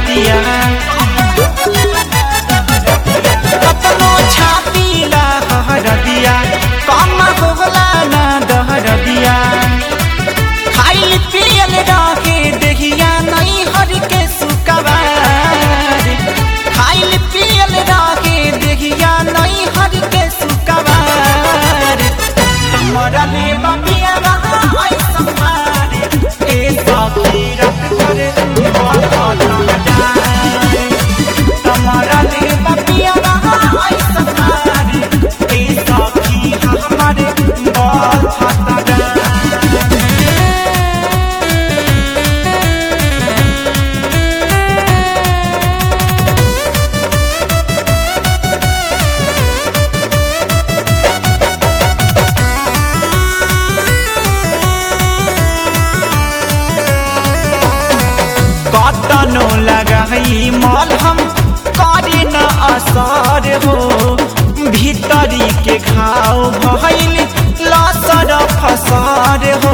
दहरदिया कतनो छापीला हरदिया कम होला ना दहरदिया खाइल पियल रहे देहिया नहीं हर के सुकवार खाइल पियल रहे देहिया नहीं हर के सुकवार तमरा ले बबिया रहा आई समार ए सखी रत करे तमरा ले बबिया रहा आई समार ए सखी हमारे बहुत खतरा कतनो लगाई मलहम करे न असर हो भीतरी के घाव भइल लसर फसर हो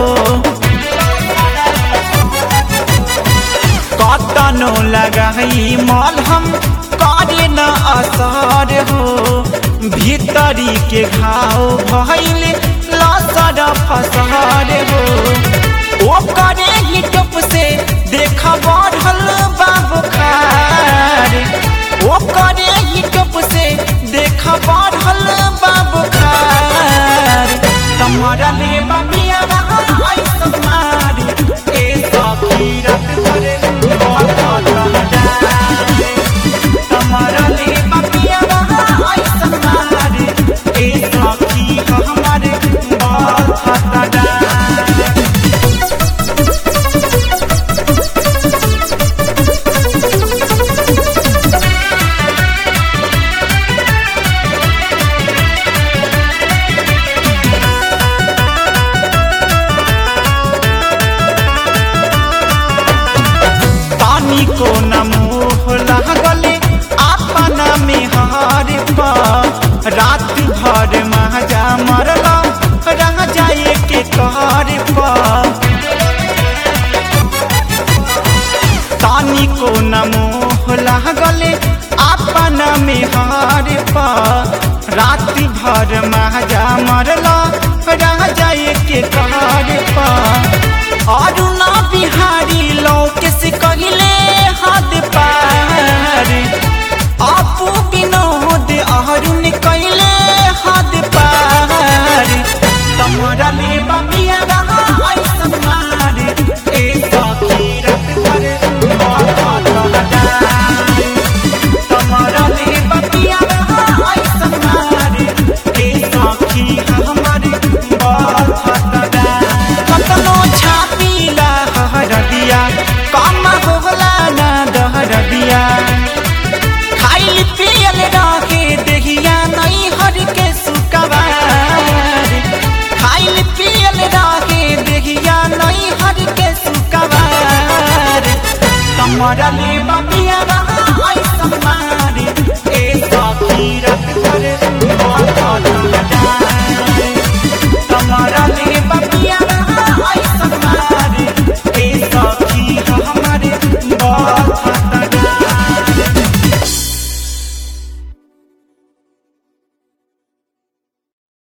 कतनो लगाई मलहम करे न असर हो भीतरी के घाव भइल लसर फसर हो ओ करे ही टप से देख बढ़ल बाबू खार ओ करे ही टप से देख बढ़ल बाबू खार तमरा ले बबिया आई समार ए सखी रत करे तमरा ले बबिया आई समार ए सखी हमारे बहुत खतरा तानी को न मोह लागले अपना में हार पा रात भर महाजा मरला रह जाए के कार पा तानी को न मोह लागले अपना में हार पा रात भर महाजा मरला रह जाए के कार पा और ना बिहारी लोक से कहले हाथ पार आपू विनोद अरुण कहले हाथ पार तमरा ले बबिया रहा आई समार ए सखी रत करे तमरा ले बबिया रहा आई समार ए सखी हमारे बहुत खतरा कतनो छापीला हरदिया कम होला ना दहरदिया खाइल पियल रहे देहिया नहीं हर के सुकवार खाइल पियल रहे देहिया नहीं हर के सुकवार कमरा ले